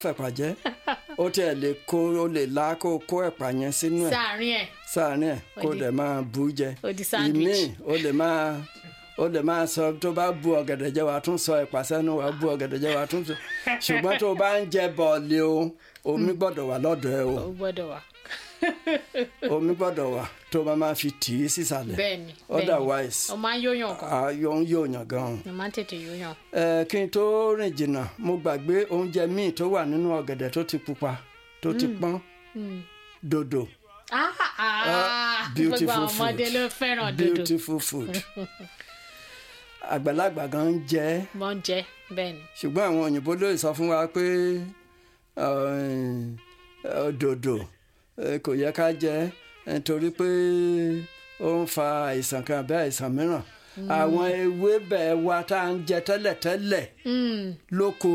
fẹ̀pà jẹ́ ó tiẹ̀ lè kó ó lè la kó kó ẹ̀pà yẹn sínú ẹ̀ sáàárín ẹ̀ sáàárín ẹ̀ kó Ó di- dẹ̀ máa bù ú jẹ ó di sandwich. ìmíì ó lè máa ó lè máa sọ tó bá bu ọ̀gẹ̀dẹ̀ jẹ wàá tún sọ ẹ̀pà sẹ́nu wàá bu ọ̀gẹ̀dẹ̀ jẹ wàá tún sọ ṣùgbọ́n tó bá ń jẹ bọ̀ọ̀lì o omi gbọ́dọ̀ wà lọ́dọ̀ ẹ o ó gbọ́dọ̀ wà omi gbọ́dọ̀ wà tó bá máa fi tì í sísàlẹ̀ bẹ́ẹ̀ni bẹ́ẹ̀ni otherwise ó máa ń yóyàn kan ayọ̀ ń yóòyàn gan-an. ó máa ń tètè yóyàn ẹ kí n tó rìn jìnnà mo gbàgbé oúnjẹ míì tó wà nínú ọ̀gẹ̀dẹ̀ tó ti pupa tó ti pọ́n dòdò ah ah gbogbo beautiful àwọn ọmọdé food ló fẹ́ràn dodo beautiful food àgbàlagbà gan ń jẹ ẹ́ mọ́ ń jẹ bẹ́ẹ̀ni ṣùgbọ́n àwọn òyìnbó ló sọ fún wa pé eh, dòdò eh, kò yẹ ká jẹ ẹ́ nítorí pé ó ń fa àìsàn kan àbí àìsàn mìíràn àwọn ewébẹ̀ wa tá à ń jẹ tẹ́lẹ̀tẹ́lẹ̀ Mm, lóko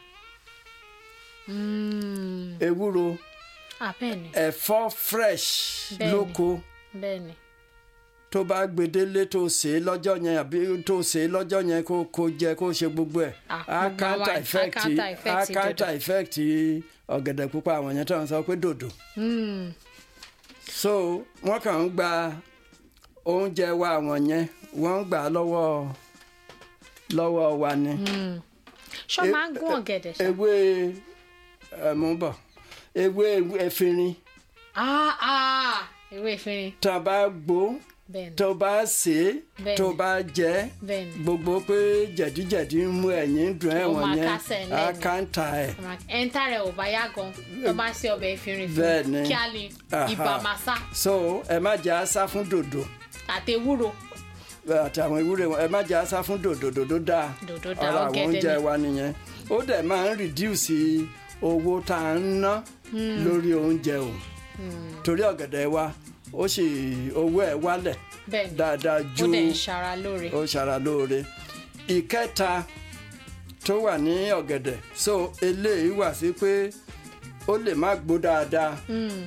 mm. ewúro ah bẹ́ẹ̀ni ẹ̀fọ́ fresh Bẹ́ẹ̀ni. lóko bẹ́ẹ̀ni tó bá gbedele tó sè é lọ́jọ́ yẹn àbí tó sè é lọ́jọ́ yẹn kó kó jẹ kó ṣe gbogbo ẹ̀ Ah, á gbogbo counter àwọn- á effect counter effect á counter dòdò. effect ọ̀gẹ̀dẹ̀ pupa àwọn yẹn tó ń sọ pé dòdò Mm, so wọ́n kàn ń gba oúnjẹ wa àwọn yẹn wọ́n ń gbà á lọ́wọ́ lọ́wọ́ wa ni mm. ṣọ́ E- máa ń gún ọ̀gẹ̀dẹ̀ ṣá ewé ẹ̀ mú bọ̀ ewé efinrin ah ah ewé ìfinrin tá a bá gbó bẹ́ẹ̀ni tó bá sè é Bẹ́ẹ̀ni. tó bá jẹ ẹ́ bẹ́ẹ̀ni gbogbo pé jẹ̀díjẹ̀dí ń mú ẹ̀yìn dùn Ó ẹ̀wọ̀n máa yẹn kásẹ̀ á lẹ́nu. káńtà ẹ̀ ẹ̀ńtà rẹ̀ ò bá yá gan tó bá ṣe ọbẹ̀ ìfinrin fún Bẹ́ẹ̀ni. kí á lè Aha. ibà máa sá so ẹ má jẹ́ àṣà fún dòdò àti ewúro àti àwọn ewúrẹ́ wọn ẹ má jẹ́ àṣà fún dòdò dòdò dáa Dòdò dáa, ara àwọn ọ̀gẹ̀dẹ̀ oúnjẹ ni. wa nìyẹn ó dẹ̀ máa ń reduce owó tá à ń ná lórí oúnjẹ o torí ọ̀gẹ̀dẹ̀ wa ó sì owó ẹ̀ wálẹ̀ bẹ́ẹ̀ni dáadáa ó ju dẹ̀ ń ṣara lóore ó ṣara lóore ìkẹta tó wà ní ọ̀gẹ̀dẹ̀ so eléyìí wà sí pé ó lè má gbó dáadáa Mm.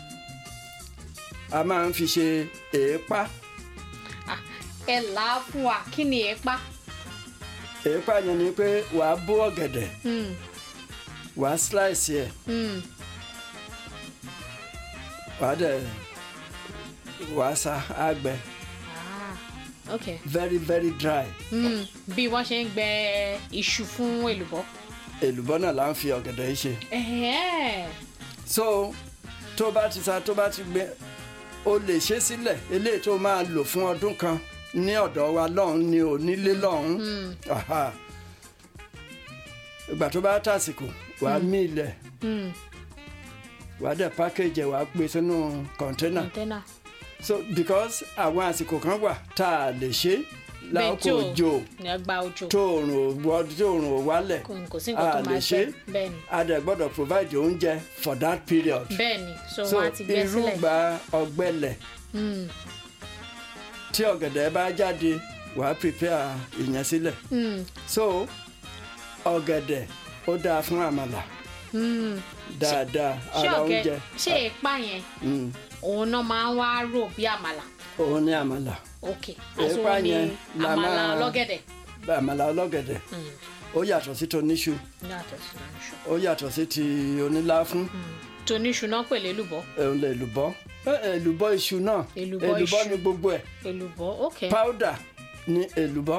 a máa ń fi ṣe èépá Ah, ẹ là á fún wa kí ni ẹ pa èépá yẹn ni pé wàá bó ọ̀gẹ̀dẹ̀ Mm, wàá slice ẹ̀ mm. wàá dẹ̀ wàá sa àgbẹ̀ Ah, ok very very dry Mm, bí wọ́n ṣe ń gbẹ iṣu fún èlùbọ́ èlùbọ́ náà là ń fi ọ̀gẹ̀dẹ̀ yìí ṣe Ẹ̀hẹ́n. so tó bá ti sa tó bá ti gbẹ o lè ṣe sílẹ̀ eléyìí tó máa lò fún ọdún kan ní ọ̀dọ̀ wa lọ́hùn ni ò nílé lọ́hùn Aha. ìgbà tó bá tàsìkò wàá mí ilẹ̀ Mm, wàá dẹ̀ package ẹ̀ wàá gbé sínú kọ̀ńténà container. so because àwọn àsìkò kan wà tá a lè ṣe láàkó Bẹ́ẹ̀ òjò ní ọgbà òjò tóòrùn ò wọ tóòrùn ò wálẹ̀ kò kò sí nǹkan tó a máa lè ṣe ṣe bẹ́ẹ̀ni a dẹ̀ gbọ́dọ̀ provide oúnjẹ for that period bẹ́ẹ̀ni so so wọ́n á ti gbẹ sílẹ̀ irúgbà ọ̀gbẹlẹ̀ Mm, tí ọ̀gẹ̀dẹ̀ bá jáde wàá prepare ìyẹn sílẹ̀ mm, so ọ̀gẹ̀dẹ̀ ó dáa fún àmàlà mm. dáadáa ṣé ara ọ̀gẹ̀ oúnjẹ ṣé èèpà yẹn Mm, òun náà máa ń wá rò bí àmàlà òun ní àmàlà ok Èèpà àsòwò ni yẹn la àmàlà máa- ọlọ́gẹ̀dẹ̀ àmàlà ọlọ́gẹ̀dẹ̀ Mm, ó yàtọ̀ sí toníṣu yàtọ̀ sí iṣu ó yàtọ̀ sí ti oníláfún toníṣu náà pèlè èlùbọ́ òun lè lùbọ́ Eh, èlùbọ́ iṣu náà Èlùbọ́ èlùbọ́ iṣu. ní gbogbo ẹ̀ èlùbọ́ ok powder ní èlùbọ́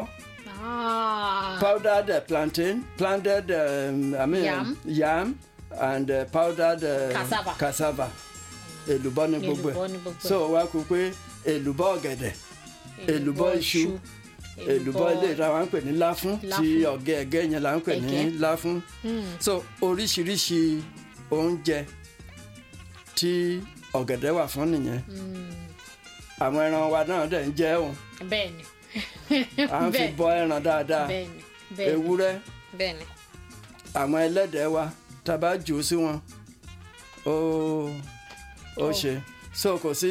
Ah, powdered uh, plantain planted um, I mean, Yam. yam and uh, powdered uh, Cassava. cassava èlùbọ́ ní gbogbo Èlùbọ́ ẹ̀ ní gbogbo ẹ̀. so wá kú pé èlùbọ́ ọ̀gẹ̀dẹ̀ èlùbọ́ iṣu èlùbọ́ ilé ìta wa ń pè ní láfún tí Láfún. ọ̀gẹ̀ ẹ̀gẹ́ yẹn là ń pè ní Ẹ̀gẹ́. láfún so oríṣiríṣi oúnjẹ tí ọ̀gẹ̀dẹ̀ wà fún nìyẹn àwọn ẹran wa náà dẹ̀ ń jẹ òun bẹ́ẹ̀ni à ń fi Bẹ́ẹ̀. bọ ẹran dáadáa bẹ́ẹ̀ni bẹ́ẹ̀ni ewúrẹ́ bẹ́ẹ̀ni àwọn ẹlẹ́dẹ̀ wa tá a bá jù ú sí wọn ó ó ṣe so kò sí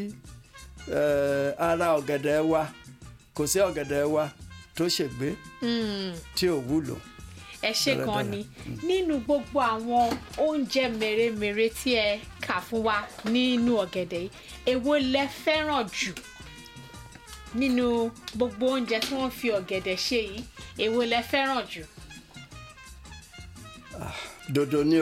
eh, ara ọ̀gẹ̀dẹ̀ wa kò sí ọ̀gẹ̀dẹ̀ wa tó ṣègbé Mm. tí ò wúlò. ẹ ṣe Dáradára. gan ni nínú gbogbo àwọn oúnjẹ mèremère tí ẹ kà fún wa nínú ọ̀gẹ̀dẹ̀ yìí èwo lẹ fẹ́ràn jù nínú gbogbo oúnjẹ tí wọ́n fi ọ̀gẹ̀dẹ̀ ṣe yìí èwo lẹ fẹ́ràn jù dòdò ni